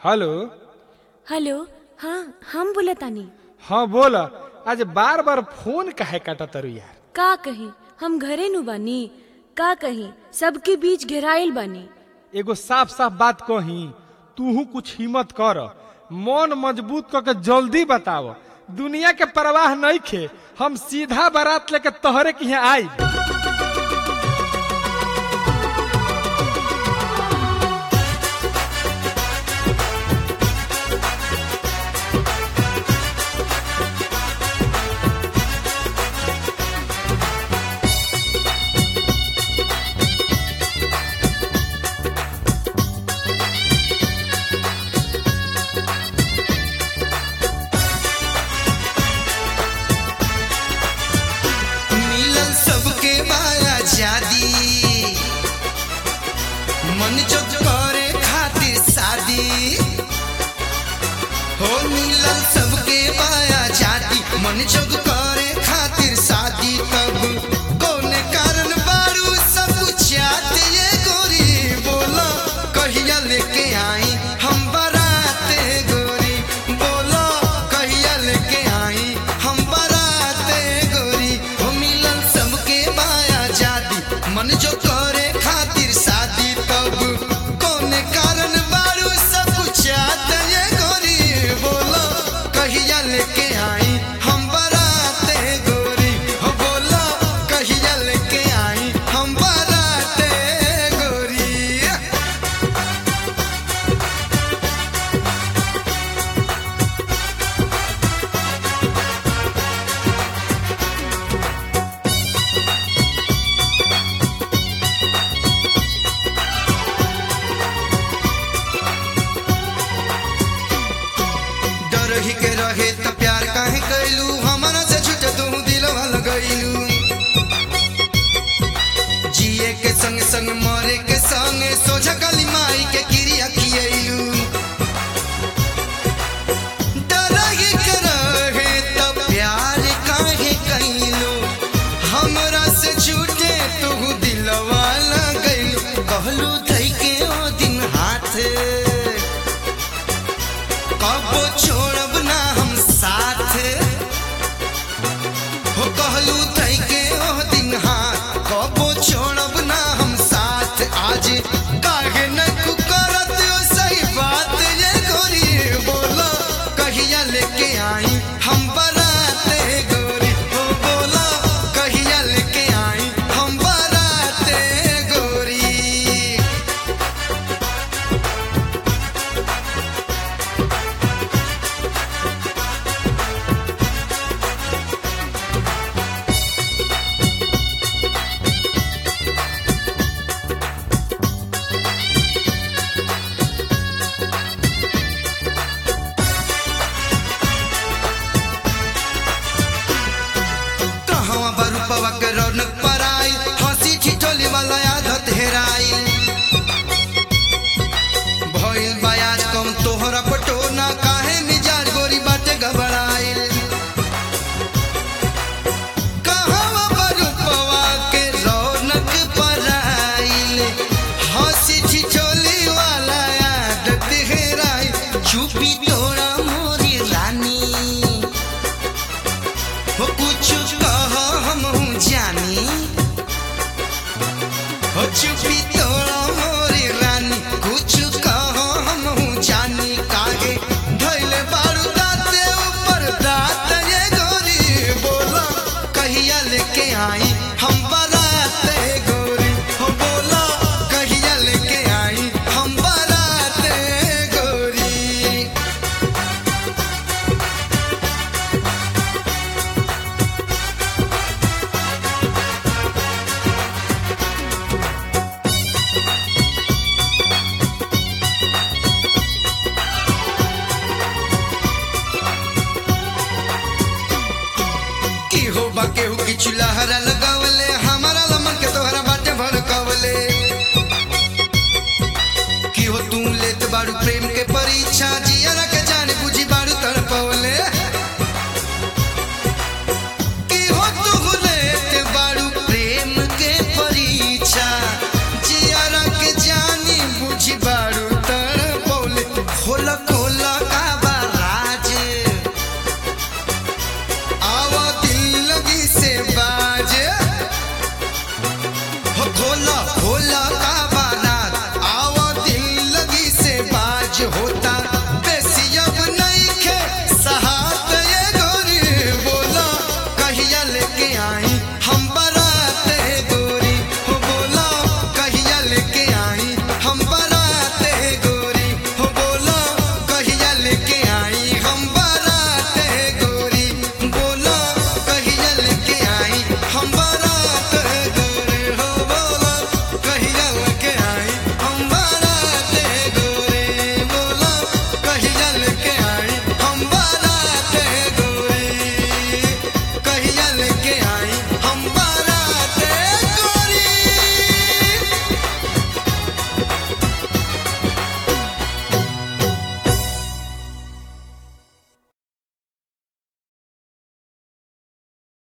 hello hello हाँ हम बोलतानी हाँ बोल आज बार बार फोन काहे काटा तरु यार का कही हम घरे नु बानी का कही सबके बीच घेराइल बानी एगो साफ साफ बात कही तूहू कुछ हिम्मत कर मन मजबूत क के जल्दी बताव दुनिया के परवाह नहीं खे हम सीधा बारात लेके तोहरे के यहाँ आई मिलल सबके बाया जादी मन जो करे खातिर शादी हो मिलल सबके बाया जादी मन जो करे खातिर शादी तब कौन कारण बारू सब चाहत ये गोरी बोला कहिया लेके आई हम बराते गोरी बोला कहिया लेके आई हम बराते गोरी हो मिलल सबके बाया जादी मन जो करे खातिर शादी तब कौन कारण बारू सब चाहत ये गोरी बोला कहिया लेके आई हम बराते गोरी हो बोला कहिया लेके आई हम बराते गोरी डर ही के रहे त प्यार काहे कैलू हमारा से छूट तू दिलवा लगैलू जिए के संग संग मरे के संग सोझा काली माई के क्रिया किएलू डर ही के रहे त प्यार काहे कैलू हमरा से छूटे तू दिलवा लगैलू कहलू धई के ओ दिन हाथ कबो छोड़ब ना हम साथ हो कहलू तई के ओह दिन हाथ कबो छोड़ब ना हम साथ आज काहे न करत ओ सही बात ये गोरी बोलो कहिया लेके आई हम बराते गोरी हो बोलो कहिया लेके आई हम बराते गोरी कहवा बरुपवा के रौनक पराई हंसी ठिठोली वाला आदत हेराई भइल बयाज कम तोहरा पटोना काहे मिजाज गोरी बाटे घबराइल कहवा बरुपवा के रौनक पराइल हंसी ठिठोली वाला आदत हेराई चुपी तोरा मोरी रानी हो कुछ कह हम जानी हो चुपी तोरा मोरी रानी कुछ कह हम जानी कागे धैले बारू दाते ऊपर दात ये गोरी बोला कहिया लेके आई हम बराते गोरी हो बोला कहिया लेके आई हम बराते गोरी केहू बा केहू की चुलहरा लग